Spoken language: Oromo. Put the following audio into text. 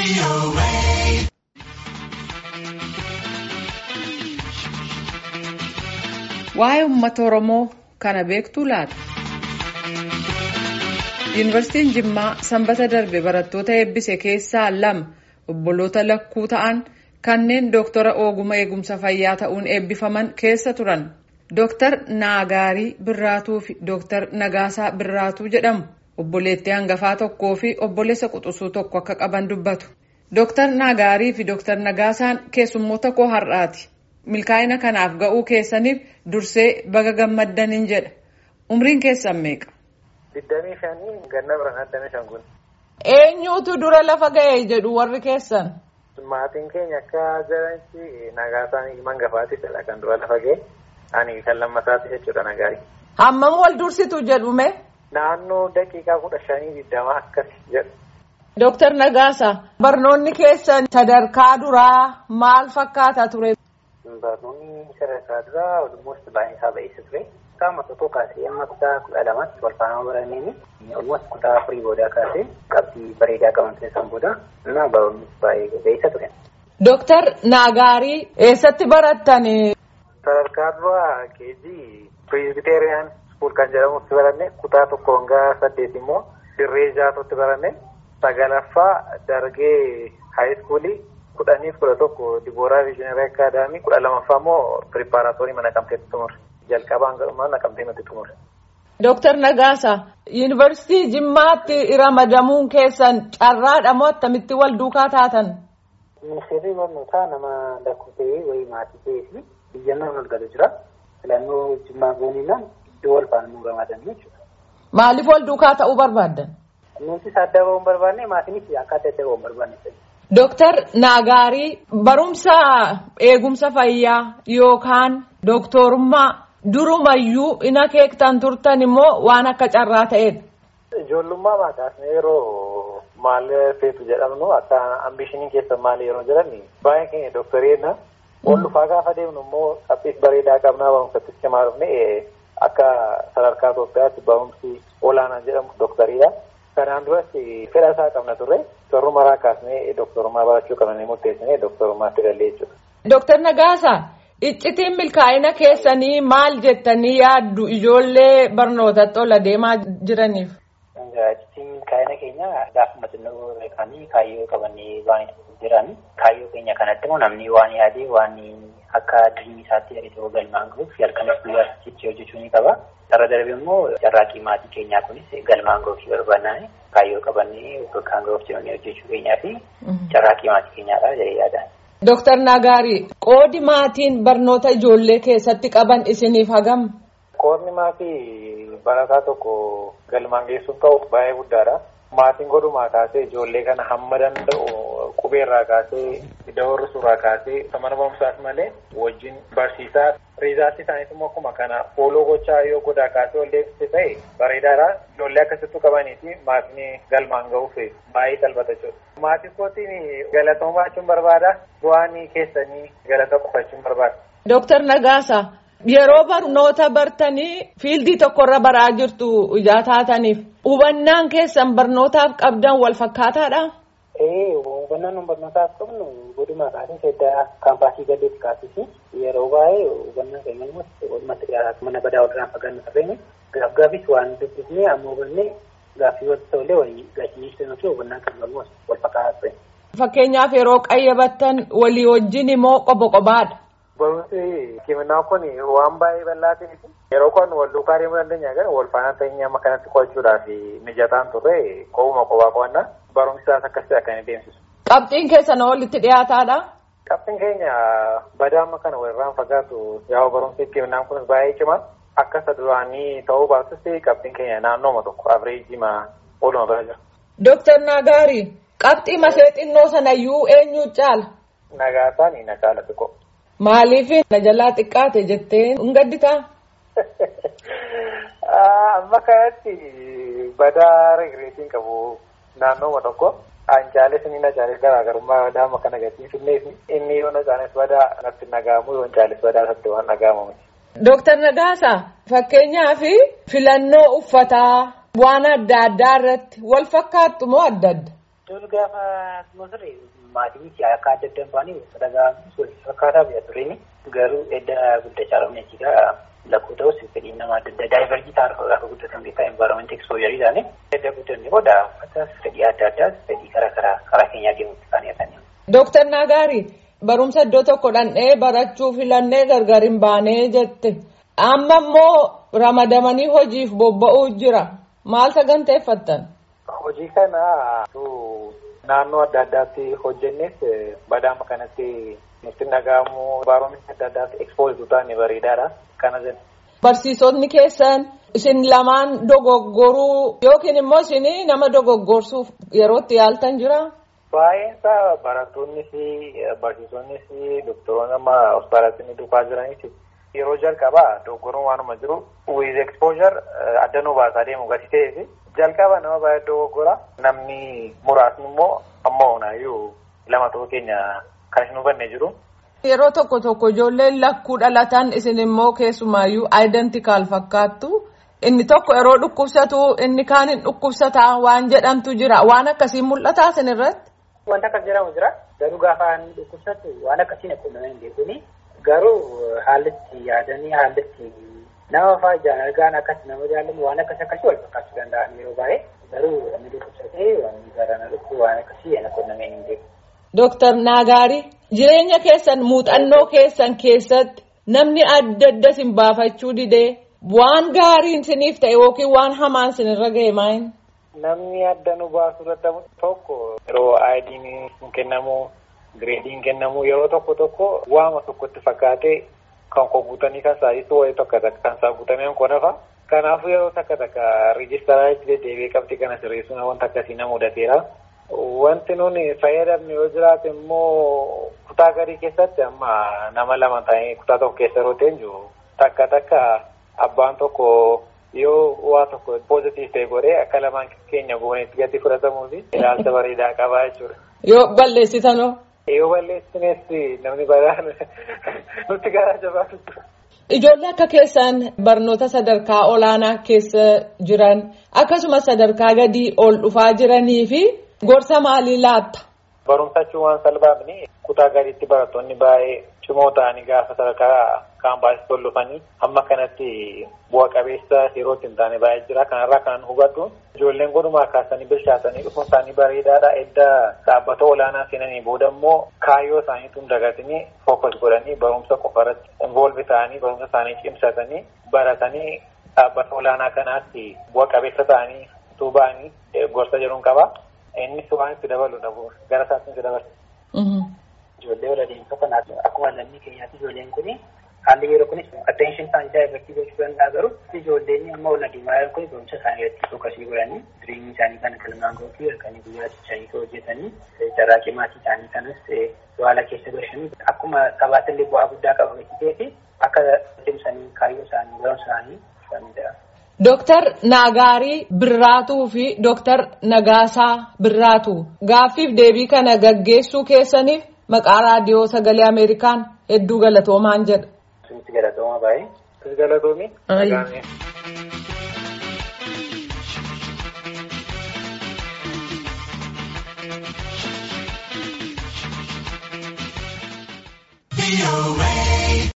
Waa'ee uummata Oromoo kana beektuu laata? Yuunivarsiitiin Jimmaa sanbata darbe barattoota eebbise keessaa lama obboloota lakkuu ta'an kanneen Dooktara Ooguma Eegumsa Fayyaa ta'uun eebbifaman keessa turan. Dooktar Naagaarii Birraatuu fi Dooktar Nagaasaa Birraatuu jedhamu. Obboleettii hangafaa tokkoo fi obboleessa quxisuu tokko akka qaban dubbatu. Dooktar Naagaarii fi Dooktar Nagaasaan keessummoota koo har'aati. Milkaa'ina kanaaf ga'uu keessaniif dursee baga gammaddaniin jedha. Umriin keessan meeqa? Digdamii shanii ganna biraan addana shan kun. Eenyuutu dura lafa ga'e jedhu warri keessan? Maatiin keenya akka jiranitti Nagaasaan mangafaati fedha kan dura lafa ga'e. Ani kan lammataati jechuudha Nagaarii. Hammam wal dursitu jedhume? Naannoo daqiiqaa kudha shanii digdama akkas jedhu. Dooktar Nagaasaa barnoonni keessan sadarkaa duraa maal fakkaata ture? Barnoonni sadarkaa duraa olmoos baay'ee isaa ba'eessa ture. Qaama tokko kaasee amma kutaa kudha lamatti wal faana baranneen olmoos kutaa afurii boodaa kaasee qabxii bareedaa qaban keessan booda እና barnoonni baay'ee ba'eessa ture. Dooktar Naagaarii eessatti barattani? Sadarkaa duraa keejii Pireezbiteeriyaan iskuul kan jedhamutti baranne kutaa tokko hanga saddeet immoo dirree jaatotti baranne sagalaffaa dargee haayiskuulii kudhaniif kudha tokko dibooraa viizhinari akaadaamii kudha lamaffaa immoo piripaaraatoorii mana naqamteetti xumure jalqabaan gadhumaa naqamtee nutti xumure. Dooktar Nagaasaa yuunivarsiitii Jimmaatti ramadamuun keessan carraadha moo akkamitti wal duukaa taatan? Ministeerri barnootaa nama lakkoofsee wayii maatii ta'ee fi biyyannoon ol galu jira. Filannoo Jimmaa gooniinaan iddoo wal faana nu ramadan jechuudha. Maaliif wal duukaa ta'uu barbaaddan? Nuti adda ba'uu hin barbaanne maatiinis akka adda adda ba'uu hin barbaanne. Dooktar Naagaarii barumsa eegumsa fayyaa yookaan dooktorummaa durumayyuu ina keektan turtan immoo waan akka carraa ta'edha. Ijoollummaa maakaasne yeroo maal feetu jedhamnu akka ambishiniin keessa maal yeroo jedhan baay'ee keenya dooktareedha. Ol dhufaa gaafa deemnu immoo qabxiis bareedaa qabnaa barumsatti cimaa dhufne akka sadarkaa Itoophiyaatti barumsi olaanaa jedhamu dooktariidha. Kanaan duras fedha isaa qabna turre torru maraa kaasnee dooktorummaa barachuu qabnanii murteessinee dooktorummaatti galee jechuudha. Dooktar Nagaasaa iccitiin milkaa'ina keessanii maal jettanii yaaddu ijoollee barnootatti ol adeemaa jiraniif? Iccitiin milkaa'ina keenya gaafuma xinnoo beekanii kaayyoo qabanii waan jiran kaayyoo keenya kanatti immoo namni waan yaadee waan akka diriirii isaatti yaadee galmaan gahuuf halkanis guyyaa cichii hojjechuu ni qaba. Sarara darbe immoo carraaqqii maatii keenyaa kunis galmaan gahuuf barbaannaan kaayyoo qabannee bakkaan gahuuf jedhanii hojjechuu keenyaa fi carraaqqii maatii keenyaadha jedhee yaadaan. Dooktar Nagaari qoodi maatiin barnoota ijoollee keessatti qaban isiniif hagam? Qoodni maatii barataa tokko galmaan geessuuf ta'u baay'ee guddaadha. Maatiin godhumaa kaasee ijoollee kana hamma danda'u qubeerraa kaasee dawarri suuraa kaasee mana barumsaas malee wajjin barsiisaa riizaatti isaaniis immoo akkuma kana fooloo gochaa yoo godaa kaasee ol deebisee ta'e bareedaadha. Ijoollee akkasittuu qabanii fi maatiin galmaan gahuuf baay'ee salphata jechuudha. Maatii kootiin galatooma baachuun barbaada. Bu'aan keessanii galata qofachuun barbaada. Dooktar Nagaasaa yeroo barnoota bartanii fiildii tokkorra baraa jirtu ijaa taataniif hubannaan keessan barnootaaf qabdan wal fakkaataadha? Ee hubannaan barnootaaf qabnu godhuma kaasee seddaa kaampaasii gadeetti kaasisi yeroo baay'ee hubannaan keenya immoo walumatti dhiyaatu mana badaa walirraan fagaannu tarreenya gaaf gaafis waan dubbifnee amma hubannee gaaffii walitti ta'ullee walii gachiisanii fi hubannaan keenya immoo wal fakkaataa ture. Fakkeenyaaf yeroo qayyabattan walii wajjin immoo qoba qobaadha. Barumsi kiminaa kun waan baay'ee bal'aa ta'eef yeroo kun wal duukaa deemuu dandeenya gara wal faana ta'ee amma kanatti qo'achuudhaaf mijataan turre qobuma qobaa qo'annaa barumsi isaas akkasii akka inni deemsisu. Qabxiin keessan walitti dhiyaataadha. Qabxiin keenya badaa amma kana walirraan fagaatu yaa'u barumsi kiminaan kun baay'ee cimaa akka isa duraanii ta'uu baatus qabxiin keenya naannooma tokko abireejima ooluma bira jira. Dooktar Nagaari qabxii masee xinnoo sanayyuu eenyu caala? Nagaasaan na caala xiqqoo. Maaliif na jalaa xiqqaate jettee hin gadditaa? Amma kanatti badaa regireetiin qabu naannooma tokko. Ancaales inni na caales garaagarummaa badaa amma kana gatiifillee inni yoo na caales badaa natti nagaamu yoo caales badaa natti waan nagaamamu. Dooktar Nagaasaa fakkeenyaaf filannoo uffataa waan adda addaa irratti wal fakkaattu moo adda adda? Dur gaafa ture maatii fi akka adda addaan baanii sadarkaa fakkaataa biyya tureeni garuu edda guddachaa dhufne jechuudha. Lakkoo ta'us fedhii nama adda addaa daayivarjii ta'an gaafa guddatan beekaa envaaroomentii ekspoojjarii isaanii edda guddanne booda fedhii adda addaas fedhii karaa karaa karaa keenyaa deemuutti kan yaadanii. Dooktar Naagaari barumsa iddoo tokko dhandhee barachuu filannee gargar hin baanee jette amma immoo ramadamanii hojiif bobba'uu jira maal saganteeffattan? Hojii kana naannoo adda addaatti hojjennes badaama kanatti nutti dhaga'amu envaaroomentii adda addaatti ekspoozii taane bareedaadha. Kana jenna. Barsiisonni keessan isin lamaan dogoggoruu yookiin immoo isin nama dogoggorsuuf yerootti yaaltan jira? Baay'een isaa barattoonnis barsiisonnis doktoroonni amma hospitaalatti ni dhufaa jiranis yeroo jalqabaa dogoggoruun waanuma jiru with exposure adda nu baasaa deemu gadi ta'eef jalqaba nama baay'ee dogoggora namni muraasni immoo amma onaayyuu lama ta'uu keenya kan hin hubanne jiru. Yeroo tokko tokko ijoolleen lakkuu dhalatan isin immoo keessumaayyuu identical fakkaattu. Inni tokko yeroo dhukkubsatu inni kaan hin dhukkubsataa waan jedhamtu jira. Waan akkasii mul'ataa isin irratti? Wanta akkas jedhamu jira. Garuu gaafa inni dhukkubsatu waan akkasii naqunnamee hin beekuni. Garuu haalli itti yaadanii haalli itti nama fa'aa ijaan argaan akkas nama jaallamu waan akkas akkasii wal fakkaachuu danda'an yeroo baay'ee. Garuu inni dhukkubsatee waan garaa dhukkuu waan akkasii naqunnamee hin beeku. Dooktar Naagaari jireenya keessan muuxannoo keessan keessatti namni adda adda isin baafachuu didee waan gaariin isiniif ta'e yookiin waan hamaan isinirra ga'e maayin? Namni adda nu baasu irratti tokko yeroo aayidiin hin kennamu gireediin kennamu yeroo tokko tokko waama tokkotti fakkaatee kan koo guutanii kan saayisu wayii tokko takka kan saa guutameen koo nafa. Kanaafuu yeroo takka takka riijistaraa itti deddeebi'ee qabxii kana sirreessuun wanta akkasii na mudateera. Wanti nuni fayyadamne yoo jiraate immoo kutaa garii keessatti amma nama lama ta'ee kutaa tokko keessa yeroo teenyu takka takka abbaan tokko yoo waa tokko poozitiif ta'e godhee akka lamaan keenya goonetti gadi fudhatamuu fi ilaalcha bareedaa qabaa jechuudha. Yoo balleessitanoo? Yoo balleessines namni baraan nutti garaa jabaatu jira. Ijoollee akka keessan barnoota sadarkaa olaanaa keessa jiran akkasumas sadarkaa gadii ol dhufaa jiranii fi gorsa maalii laatta? Barumsa jechuun waan salphaafni kutaa gadiitti barattoonni baay'ee cimoo ta'anii gaafa sadarkaa kaampaasitti ol dhufanii amma kanatti bu'a qabeessa yeroo hin taane baay'ee jira. Kanarraa kan hubadhu ijoolleen godhumaa kaasanii bilchaatanii dhufuun isaanii bareedaadha. Edda dhaabbata olaanaa seenanii booda immoo kaayyoo isaaniitu hin dagatanii fookas godhanii barumsa qofa irratti involve ta'anii barumsa isaanii cimsatanii baratanii dhaabbata olaanaa kanaatti bu'a qabeessa ta'anii utuu ba'anii gorsa jedhuun qaba. Innis waan itti dabalu dhabu gara isaatti itti dabalu. Ijoollee wal adeemsa kana akkuma lammii keenyaatti ijoolleen kuni haalli yeroo kunis attention isaanii isaa irratti gochuu danda'a garuu ijoolleen amma wal adeemaa jiran kun barumsa isaanii irratti fookasii godhanii jireenya isaanii kana kalmaan gootii halkanii guyyaa cichanii hojjetanii carraaqii maatii isaanii kanas waala keessa galchanii akkuma sabaatti illee bu'aa guddaa qaba gatii fi akka cimsanii kaayyoo isaanii barumsa isaanii fudhanii Dooktar Naagaarii Birraatuu fi Dooktar Nagaasaa Birraatuu gaaffiif deebii kana gaggeessuu keessaniif maqaa raadiyoo sagalee Ameerikaan hedduu galatoomaan jedha. Sinis galatooma baay'ee. Sis galatoomi. Be away.